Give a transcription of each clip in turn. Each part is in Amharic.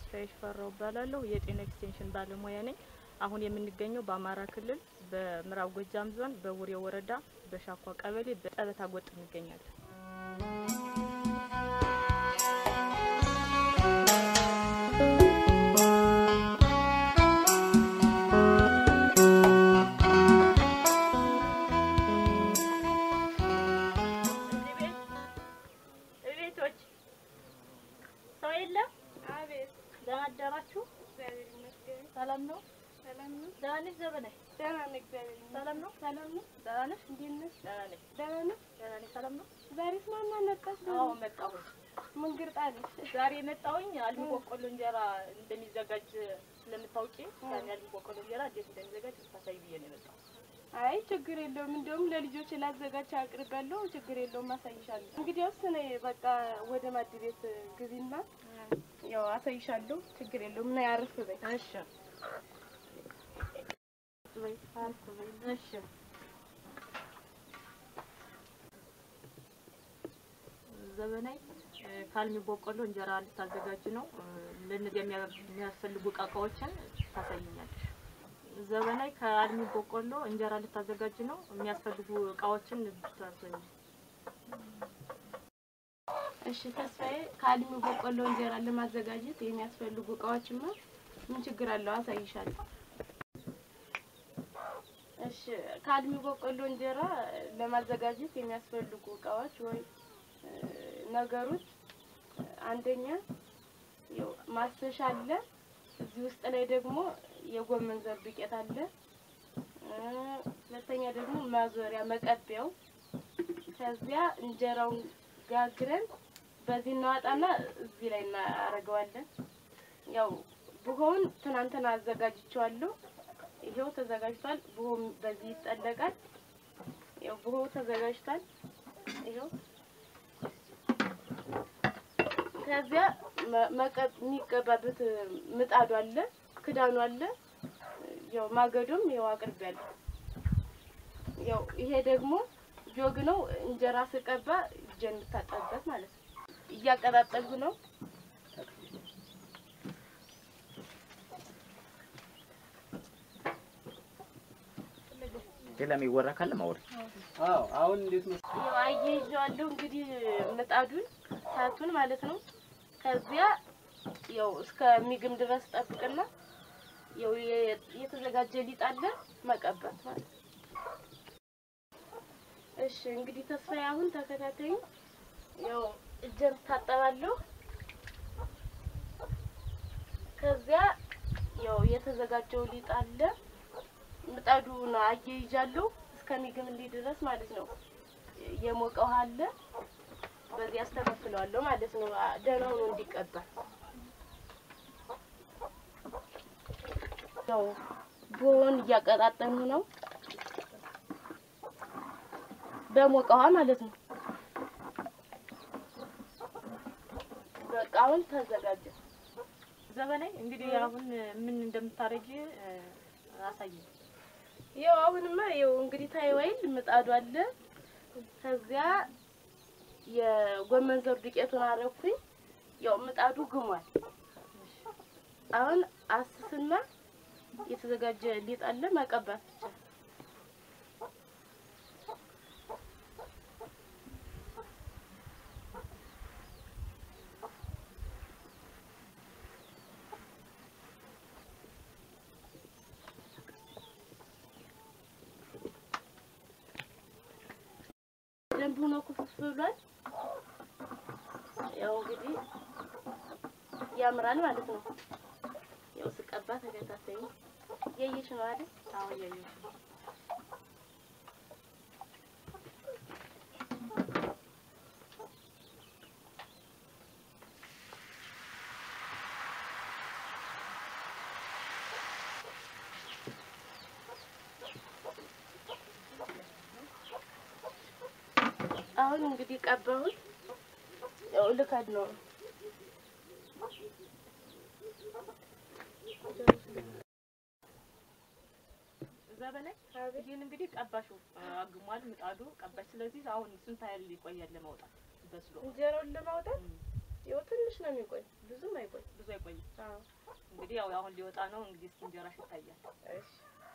ተስፋዬ ሽፈራው እባላለሁ። የጤና ኤክስቴንሽን ባለሙያ ነኝ። አሁን የምንገኘው በአማራ ክልል በምዕራብ ጎጃም ዞን በቡሬ ወረዳ በሻኳ ቀበሌ በጠበታ ጎጥ እንገኛለን። ቤቶች ሰው የለም? አቤት ደህና አደራችሁ? እግዚአብሔር ይመስገን። ሰላም ነው? ሰላም ነው? ደህና ነሽ ዘበናይ? ደህና ነኝ። እግዚአብሔር ይመስገን። ሰላም ነው? ሰላም ነው? ደህና ነሽ? እንዴት ነሽ? ደህና ነኝ። ደህና ነሽ? ደህና ነኝ። ሰላም ነው? ዛሬስ ማን መጣሽ? አዎ መጣሁኝ። ምን ግርጣለሽ? ዛሬ የመጣሁኝ አልሚ በቆሎ እንጀራ እንደሚዘጋጅ ስለምታውቂ ያን አልሚ በቆሎ እንጀራ እንዴት እንደሚዘጋጅ ልታሳይ ብዬ ነው የመጣሁት። አይ ችግር የለውም። እንደውም ለልጆች ላዘጋጅ አቅርቤያለሁ። ችግር የለውም፣ አሳይሻለሁ። እንግዲያውስ ነይ በቃ ወደ ማድ ቤት ግቢና ያው አሳይሻለሁ። ችግር የለውም። ነይ አረፍ በይ። እሺ በይ አረፍ በይ። እሺ ዘበናይ እ፣ ከአልሚ በቆሎ እንጀራ ልታዘጋጅ ነው። እ፣ ለእነዚያ የሚያ- የሚያስፈልጉ እቃዎችን ታሳይኛለሽ። ዘበናይ ከአልሚ በቆሎ እንጀራ ልታዘጋጅ ነው። የሚያስፈልጉ እቃዎችን ታሳይ። እሺ ተስፋዬ፣ ከአልሚ በቆሎ እንጀራ ለማዘጋጀት የሚያስፈልጉ እቃዎችማ ምን ችግር አለው? አሳይሻለሁ። እሺ ከአልሚ በቆሎ እንጀራ ለማዘጋጀት የሚያስፈልጉ እቃዎች ወይ እ፣ ነገሮች አንደኛ ያው ማስተሻ አለ። እዚህ ውስጥ ላይ ደግሞ የጎመን ዘር ዱቄት አለ። እ፣ ሁለተኛ ደግሞ ማዞሪያ መቀቢያው። ከዚያ እንጀራውን ጋግረን በዚህ እናዋጣና እዚህ ላይ እናደርገዋለን። ያው ቡሆውን ትናንትና አዘጋጅቼዋለሁ። ይሄው ተዘጋጅቷል። ቡሆም በዚህ ይጠለቃል። ያው ቡሆው ተዘጋጅቷል። ይሄው ከዚያ መ- መቀብ የሚቀባበት ምጣዱ አለ፣ ክዳኑ አለ። ያው ማገዶም ያው አቅርቤያለሁ። ያው ይሄ ደግሞ ጆግ ነው። እንጀራ ስቀባ እጄን የምታጠብበት ማለት ነው። እያቀጣጠልኩ ነው። ሌላ የሚወራ ካለ ማውሪ። አዎ አሁን እንዴት ነው? ያው አያይዤዋለሁ እንግዲህ ምጣዱን ሳቱን ማለት ነው። ከዚያ ያው እስከሚግም ድረስ ጠብቅና ያው የ- የተዘጋጀ ሊጥ አለ መቀባት ማለት ነው። እሺ እንግዲህ ተስፋዬ አሁን ተከታተዩ። ያው እጄን ታጠባለሁ። ከዚያ ያው የተዘጋጀው ሊጥ አለ ምጣዱን አያይዣለሁ እስከሚግምልኝ ድረስ ማለት ነው። የሞቀ ውሃ አለ በዚህ አስተካክለዋለሁ ማለት ነው። አ- ደህና ሆኖ እንዲቀባ ያው ቡሆውን እያቀጣጠሉ ነው በሞቀ ውሃ ማለት ነው። በቃ አሁን ተዘጋጀ። ዘበናይ እንግዲህ አሁን ምን እንደምታረጊ እ፣ አሳይኝ። ያው አሁንማ ያው እንግዲህ ታይዋይል ምጣዱ አለ። ከዚያ የጎመን ዘር ዱቄቱን አረኩኝ። ያው ምጣዱ ግሟል። አሁን አስስና የተዘጋጀ ሊጥ አለ መቀባት ብቻ። ደንብ ሆኖ ኩፍፍ ብሏል። ያው እንግዲህ ያምራል ማለት ነው። ያው ስቀባ ተከታተይ እያየሽ ነው አይደል? አዎ እያየሁሽ ነው። አሁን እንግዲህ ቀባሁት። ያው ልከድ ነው ዘበናይ ይህን እንግዲህ ቀባሽው አግሟል ምጣዱ ቀባሽ። ስለዚህ አሁን ስንት ያህል ይቆያል ለማውጣት በስሎ? እንጀራውን ለማውጣት ያው ትንሽ ነው የሚቆይ፣ ብዙም አይቆይ። ብዙ አይቆይም። አዎ እንግዲህ ያው አሁን ሊወጣ ነው። እንግዲህ እስኪ እንጀራሽ ይታያል። እሺ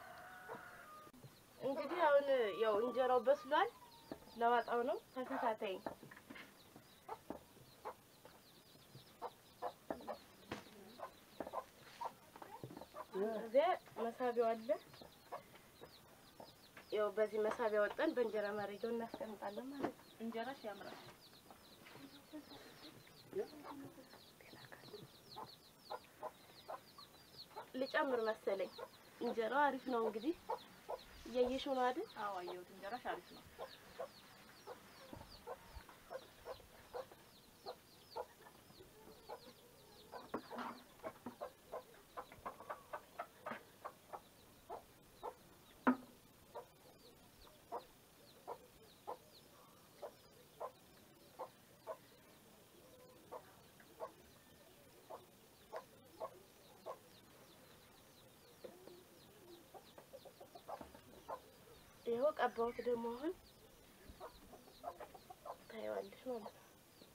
እንግዲህ አሁን ያው እንጀራው በስሏል። ለዋጣው ነው። ተከታታይ እዚያ መሳቢያው አለ። ያው በዚህ መሳቢያ ወጠን በእንጀራ ማድረጊያው እናስቀምጣለን ማለት ነው። እንጀራሽ ያምራል። ልጨምር መሰለኝ። እንጀራው አሪፍ ነው እንግዲህ እያየሽው ነው አይደል? አዎ አየሁት። እንጀራሽ አሪፍ ነው። ይኸው ቀባሁት። ደግሞ አሁን ታየዋለሽ ማለት ነው።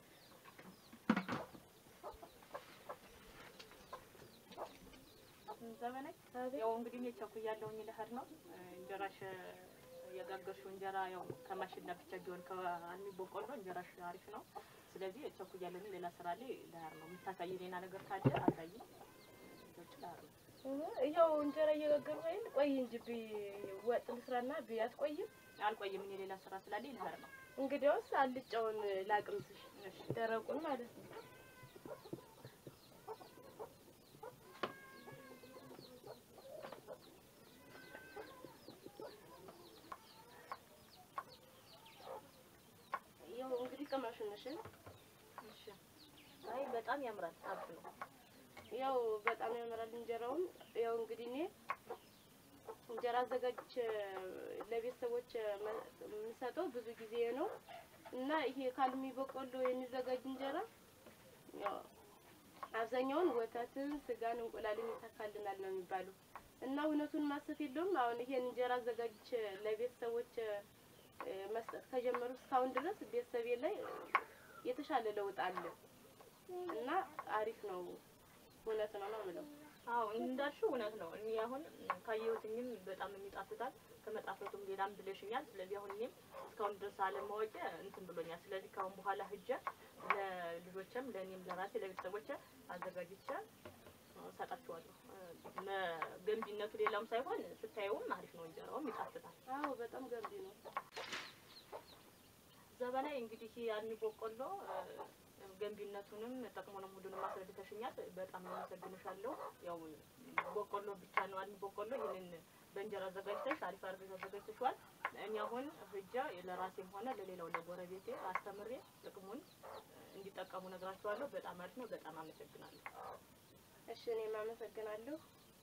ዘመናዊ ያው እንግዲህ እኔ ቸኩያለሁኝ ልሄድ ነው። እንጀራሽ የጋገርሽው እንጀራ ያው ከማሽላ ብቻ ቢሆን ከአልሚ በቆሎ እንጀራሽ አሪፍ ነው። ስለዚህ ቸኩያለሁኝ። ሌላ ስራ ላይ ልሄድ ነው። የምታሳይ ሌላ ነገር ካለ አሳይ። ውጭ ልሄድ ነው። ይኸው እንጀራ እየጋገርኩ አይደል? ቆይ እንጂ ቢ- ወጥ ልስራና ቢ አትቆይም? አልቆይም። እኔ ሌላ ስራ ስላለኝ ልሄድ ነው። እንግዲያውስ አልጫውን ላቅምስሽ፣ እሺ ደረቁን ማለት ነው። ያው እንግዲህ ቅመሹን እሺ። እሺ። አይ በጣም ያምራል። አሪፍ ነው። ያው በጣም ያምራል እንጀራውም። ያው እንግዲህ እኔ እንጀራ አዘጋጅቼ ለቤተሰቦች መ- የምሰጠው ብዙ ጊዜ ነው እና ይሄ ካልሚ በቆሎ የሚዘጋጅ እንጀራ ያው አብዛኛውን ወተትን፣ ስጋን፣ እንቁላልን ይተካልናል ነው የሚባሉ እና እውነቱን ማሰት የለውም። አሁን ይሄን እንጀራ አዘጋጅቼ ለቤተሰቦች እ፣ መስጠት ከጀመሩ እስካሁን ድረስ ቤተሰቤ ላይ የተሻለ ለውጥ አለ እና አሪፍ ነው። እውነት ነው ነው የምለው። አዎ እንዳልሽው እውነት ነው። እኔ አሁን ካየሁትኝም በጣም የሚጣፍጣል ከመጣፈጡም ሌላም ብለሽኛል። ስለዚህ አሁን እኔም እስካሁን ድረስ አለማወቅ እንትን ብሎኛል። ስለዚህ ከአሁን በኋላ ሂጄ ለልጆችም ለእኔም ለራሴ ለቤተሰቦቼ አዘጋጅቼ እሰጣቸዋለሁ። መ- ገንቢነቱ ሌላውም ሳይሆን ስታየውም አሪፍ ነው። እንጀራውም ይጣፍጣል። አዎ በጣም ገንቢ ነው። ዘበናይ እንግዲህ አልሚ በቆሎ እ፣ ገንቢነቱንም ጥቅሙንም ሁሉንም አስረድተሽኛል። በጣም አመሰግንሻለሁ። ያው በቆሎ ብቻ ነው አልሚ በቆሎ ይህንን በእንጀራ አዘጋጅተሽ አሪፍ አድርገሽ አዘጋጅተሽዋል። እኔ አሁን ሂጄ ለራሴም ሆነ ለሌላው ለጎረቤቴ አስተምሬ ጥቅሙን እንዲጠቀሙ ነግራቸዋለሁ። በጣም አሪፍ ነው። በጣም አመሰግናለሁ። እሺ እኔም አመሰግናለሁ።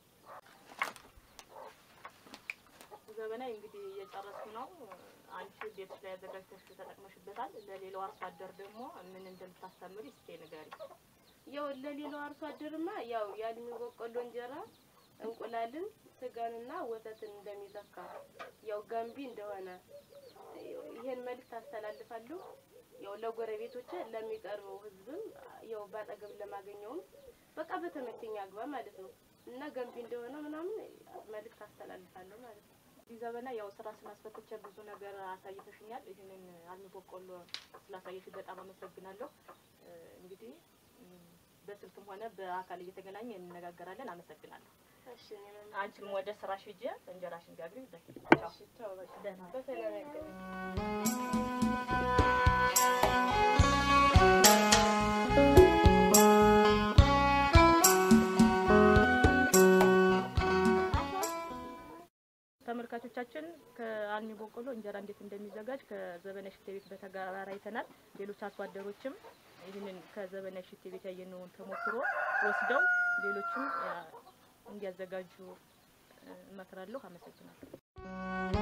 ዘበናይ እንግዲህ እየጨረስኩ ነው። አንቺ ቤትሽ ላይ አዘጋጅተሽ ተጠቅመሽበታል። ለሌላው አርሶ አደር ደግሞ ምን እንደምታስተምሪ እስኪ ንገሪ። ያው ለሌላው አርሶ አደርማ ያው የአልሚ በቆሎ እንጀራ እንቁላልን፣ ስጋንና ወተትን እንደሚተካ ያው ገንቢ እንደሆነ ይሄን መልዕክት አስተላልፋለሁ። ያው ለጎረቤቶች ለሚቀርበው ሕዝብም ያው ባጠገብ ለማገኘውም በቃ በተመቸኝ አግባብ ማለት ነው እና ገንቢ እንደሆነ ምናምን መልዕክት አስተላልፋለሁ ማለት ነው። እዚህ ዘበና ያው ስራ ስላስፈተቸ ብዙ ነገር አሳይተሽኛል። ይህንን አልሚ በቆሎ ስላሳየሽ በጣም አመሰግናለሁ። እ፣ እንግዲህ እም፣ በስልክም ሆነ በአካል እየተገናኘ እንነጋገራለን። አመሰግናለሁ። እሺ እኔም አንቺም ወደ ስራሽ ሂጂ፣ እንጀራሽን ጋግሪ። በይ ቻው። እሺ ተው በቃ ደህና በሰላም ያገናኝ። ተመልካቾቻችን ከአልሚ በቆሎ እንጀራ እንዴት እንደሚዘጋጅ ከዘበነ ሽቴ ቤት በተጋራ አይተናል። ሌሎች አርሶ አደሮችም ይህንን ከዘበነ ሽቴ ቤት ያየነውን ተሞክሮ ወስደው ሌሎችም ያ፣ እንዲያዘጋጁ እ፣ እመክራለሁ። አመሰግናለሁ።